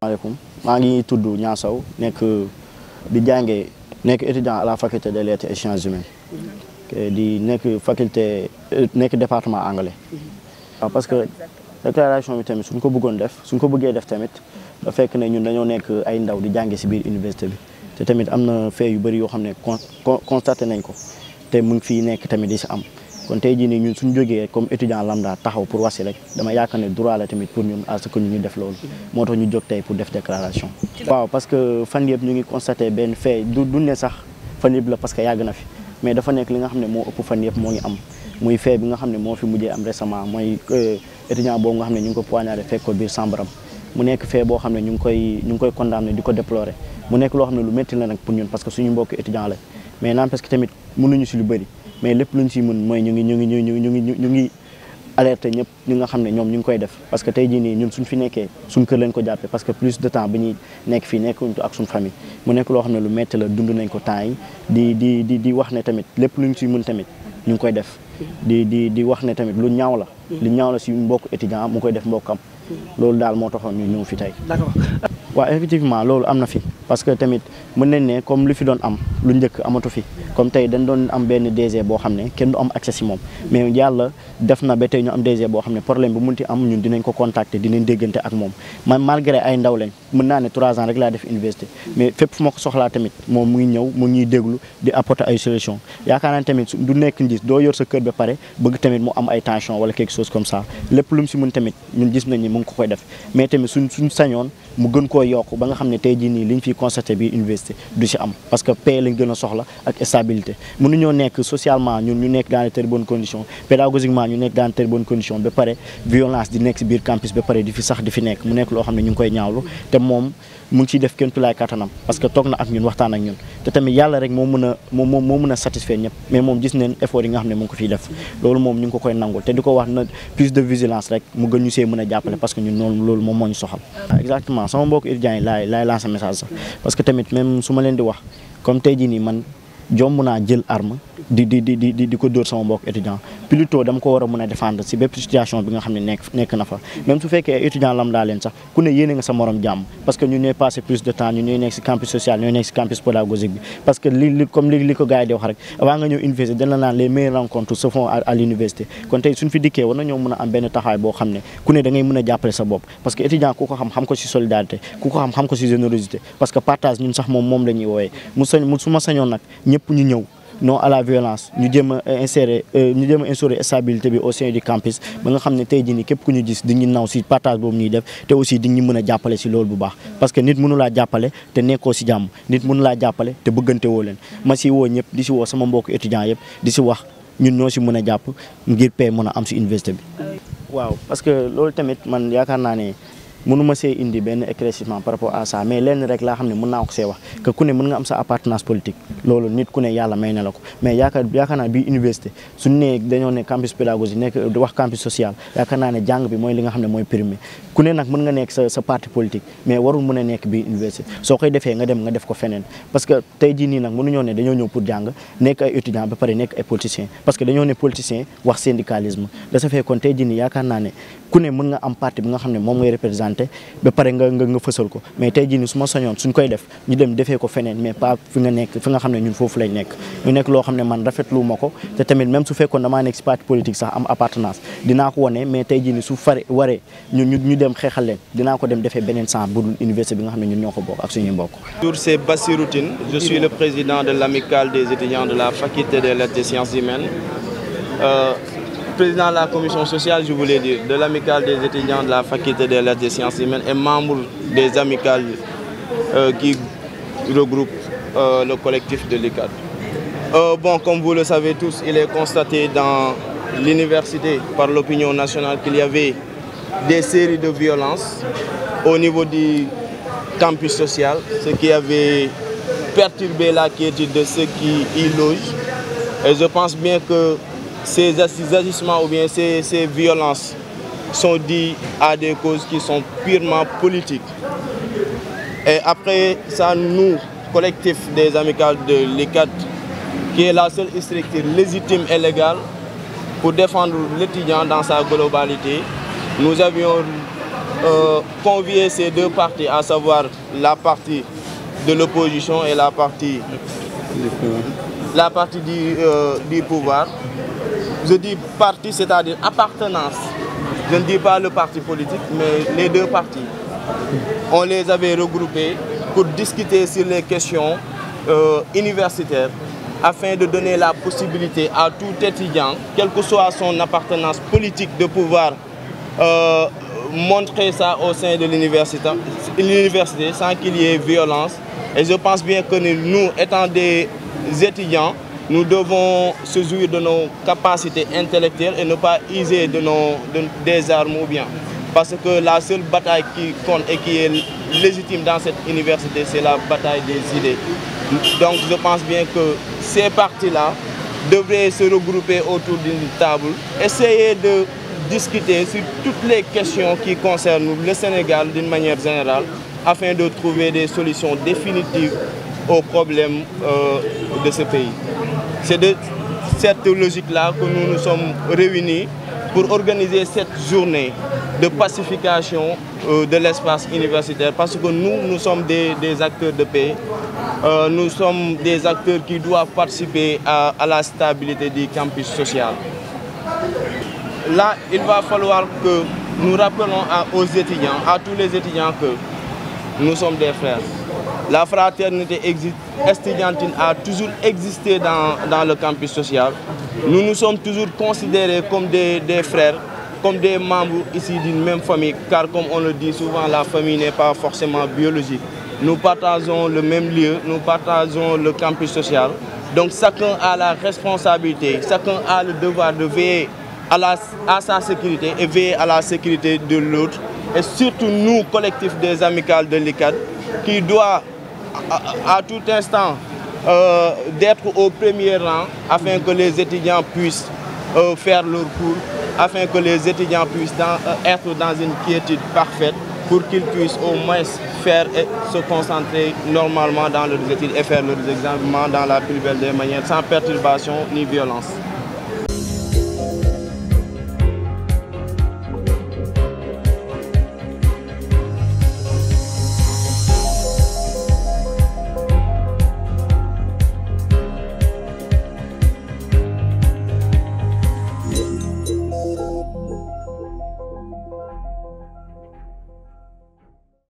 maaleykum maa ngi tudd Niang Sow nekk di jàngee nekk étudiant à la faculté des lettres et sciences humaines di nekk faculté nekk département anglais waaw parce que déclaration bi tamit suñ ko bëggoon def suñ ko bëggee def tamit da fekk ne ñun dañoo nekk ay ndaw di jànge si biir université bi te tamit am na fait yu bëri yoo xam ne constaté nañ ko te mu ngi fii nekk tamit di si am kon tey jii nii ñun suñ jógee comme étudiant lambda taxaw pour wasi rek dama yaakaar ne droit la tamit pour ñun à ce que ñu def loolu moo tax ñu jóg tey pour def déclaration waaw parce que fan yëpp ñu ngi constaté benn fait du du ne sax fan yëpp la parce que yàgg na fi mais dafa nekk li nga xam ne moo ëpp fan yëpp moo ngi am muy fait bi nga xam ne moo fi mujjee am récemment mooy étudiant boobu nga xam ne ñu ngi ko poignardé fekk ko biir chambre am mu nekk fait boo xam ne ñu ngi koy ñu ngi koy condamné di ko déplorer mu nekk loo xam ne lu métti la nag pour ñun parce que suñu mbokk étudiant la mais naan parce que tamit mënuñu si lu bëri mais lépp luñ si mën mooy ñu ngi ñu ngi ñu ngi ñu ngi ñu ngi alerté ñëpp ñi nga xam ne ñoom ñu ngi koy def parce que tey jii nii ñun suñ fi nekkee suñ kër lañ ko jàppee parce que plus de temps bi ñuy nekk fii nekkuñ ak suñ famille mu nekk loo xam ne lu métti la dund nañ ko temps yi di di di di wax ne tamit lépp luñ si mën tamit ñu ngi koy def di di di wax ne tamit lu ñaaw la lu ñaaw la si mbokk étudiant mu koy def mbokkam loolu daal moo taxoon ñu ñëw fi tey waaw effectivement loolu am na fi parce que tamit mën nañ ne comme lu fi doon am lu njëkk amatu fi comme tey dañ doon am benn DG boo xam ne kenn du am accès si moom mais yàlla def na ba tey ñu am DG boo xam ne problème bu munti am ñun dinañ ko contacter dinañ déggante ak moom man malgré ay ndaw lañ mën naa ne trois ans rek laa def université mais fépp fu ma ko soxlaa tamit moom mu ngi ñëw mu ngi déglu di apporter ay solution yaakaar naa tamit du nekk njis doo yor sa kër ba pare bëgg tamit mu am ay tension wala quelque chose comme ça lépp lu mu si mën tamit ñun gis nañ ni mu ngi ko koy def mais tamit suñ suñ sañoon mu gën koo yokk ba nga xam ne tey jii nii liñ fi constaté bi université du si am parce que paix lañ gën a soxla ak stabilité mënuñoo nekk socialement ñun ñu nekk dans de très bonnes conditions pédagogiquement ñu nekk dans de très bonnes conditions ba pare violence di nekk si biir campus ba pare di fi sax di fi nekk mu nekk loo xam ne ñu ngi koy ñaawlu te moom mu ngi ciy def kenn tulaay kattanam parce que toog na ak ñun waxtaan ak ñun te tamit yàlla rek moo mën a moo moo mën a satisfaire ñëpp mais moom gis neen effort yi nga xam ne mu ngi ko fiy def loolu moom ñu ngi ko koy nangul te di ko wax na plus de vigilance rek mu gën ñu see mën a jàppale parce que ñun noonu loolu moom moo ñu soxal exactement sama mbokk étudiants yi laay laay lancer message sax parce que tamit même su ma leen di wax comme tey jii nii man jomb naa jël arme di di di di di ko dóor sama mbokk étudiant plutôt dama ko war a mën a défendre si bépp situation bi nga xam ne nekk nekk na fa même su fekkee étudiant lam daa leen sax ku ne yéene nga sa morom jàmm parce que ñu ñooy passé plus de temps ñu ñooy nekk si campus social ñooy nekk si campus pédagogique bi parce que li li comme li li ko gars yi di wax rek avant nga ñëw université dañ la naan les meilleures rencontres se font à l'université kon tey suñ fi dikkee war na ñoo mën a am benn taxawaay boo xam ne ku ne da ngay mën a jàppale sa bopp parce que étudiant ku ko xam xam ko si solidarité ku ko xam xam ko si générosité parce que partage ñun sax moom moom la ñuy woowee mu sañ mu su ma sañoon nag ñëpp ñu ñëw non à la violence ñu jéem a insérer ñu jéem a instaurer stabilité bi au sein du campus ba nga xam ne tey jii nii képp ku ñu gis di ñu naw si partage boobu ñuy def te aussi di ñu mën a jàppale si loolu bu baax parce que nit mënu laa jàppale te nekkoo si jàmm nit mënu laa jàppale te bëggante woo leen ma si woo ñëpp di si woo sama mbokk étudiants yëpp di si wax ñun ñoo si mën a jàpp ngir paix mën a am si université bi waaw parce que loolu tamit man yaakaar naa ne mënuma see indi benn éclaircissement par rapport à ça mais lenn rek laa xam ne mën naa ko see wax que ku ne mën nga am sa appartenance politique loolu nit ku ne yàlla may na la ko mais yaakaar yaakaar naa bii université suñu nee dañoo ne campus pédagogique nekk wax campus social yaakaar naa ne jàng bi mooy li nga xam ne mooy primé ku ne nag mën nga nekk sa sa parti politique mais warul mën a nekk bii université soo koy defee nga dem nga def ko feneen parce que tey jii nii nag mënuñoo ne dañoo ñëw pour jàng nekk ay étudiants ba pare nekk ay politiciens parce que dañoo ne politicien wax syndicalisme da sa fee kon tey jii nii yaakaar naa ne ku ne mën nga am parti bi nga xam ne moom ngay représenté ba pare nga nga nga fësal ko mais tey jii nii su ma sañoon suñ koy def ñu dem defee ko feneen mais pas fi nga nekk fi nga xam ne ñun foofu lañ nekk ñu nekk loo xam ne man rafetlu ma ko te tamit même su fekkoon damaa nekk si parti politique sax am appartenance dinaa ko wane mais tey jii nii su fare waree ñu ñu ñu dem xeexal leen dinaa ko dem defee beneen sens bu dul université bi nga xam ne ñun ñoo ko bokk ak suñuy mbokk. Bonjour, c'est Bassirou Tine. Je suis le président de l'amicale des étudiants de la faculté des lettres et sciences humaines. Euh, président de la commission sociale, je voulais dire, de l'amicale des étudiants de la faculté des lettres et sciences humaines et membre des amicales euh, qui regroupent euh, le collectif de l'ICAD. bon, comme vous le savez tous, il est constaté dans l'université par l'opinion nationale qu'il y avait des séries de violences au niveau du campus social, ce qui avait perturbé la quiétude de ceux qui y logent. Et je pense bien que ces agissements ou bien ces, ces violences sont dues à des causes qui sont purement politiques. Et après ça, nous, collectif des amicales de l'ICAT, qui est la seule structure légitime et légale pour défendre l'étudiant dans sa globalité, nous avions euh, convié ces deux partis, à savoir la partie de l'opposition et la partie, la partie du, euh, du pouvoir. Je dis parti, c'est-à-dire appartenance. Je ne dis pas le parti politique, mais les deux partis. On les avait regroupés pour discuter sur les questions euh, universitaires afin de donner la possibilité à tout étudiant, quelle que soit son appartenance politique, de pouvoir euh, montrer ça au sein de l'université sans qu'il y ait violence. Et je pense bien que nous, étant des étudiants, nous devons se jouir de nos capacités intellectuelles et ne pas user de nos, de, des armes ou bien. Parce que la seule bataille qui compte et qui est légitime dans cette université, c'est la bataille des idées. Donc je pense bien que ces partis-là devraient se regrouper autour d'une table, essayer de discuter sur toutes les questions qui concernent le Sénégal d'une manière générale, afin de trouver des solutions définitives aux problèmes euh, de ce pays. C'est de cette logique-là que nous nous sommes réunis pour organiser cette journée de pacification euh, de l'espace universitaire parce que nous, nous sommes des, des acteurs de paix, euh, nous sommes des acteurs qui doivent participer à, à la stabilité du campus social. Là, il va falloir que nous rappelons à, aux étudiants, à tous les étudiants que nous sommes des frères. La fraternité estudiantine a toujours existé dans, dans le campus social. Nous nous sommes toujours considérés comme des, des frères, comme des membres ici d'une même famille, car comme on le dit souvent, la famille n'est pas forcément biologique. Nous partageons le même lieu, nous partageons le campus social. Donc chacun a la responsabilité, chacun a le devoir de veiller à, la, à sa sécurité et veiller à la sécurité de l'autre. Et surtout nous, collectif des amicales de l'ICAD, qui doit à, à tout instant euh, d'être au premier rang afin que les étudiants puissent euh, faire leur cours, afin que les étudiants puissent dans, euh, être dans une quiétude parfaite pour qu'ils puissent au moins faire et se concentrer normalement dans leurs études et faire leurs examens dans la plus belle des manières, sans perturbation ni violence.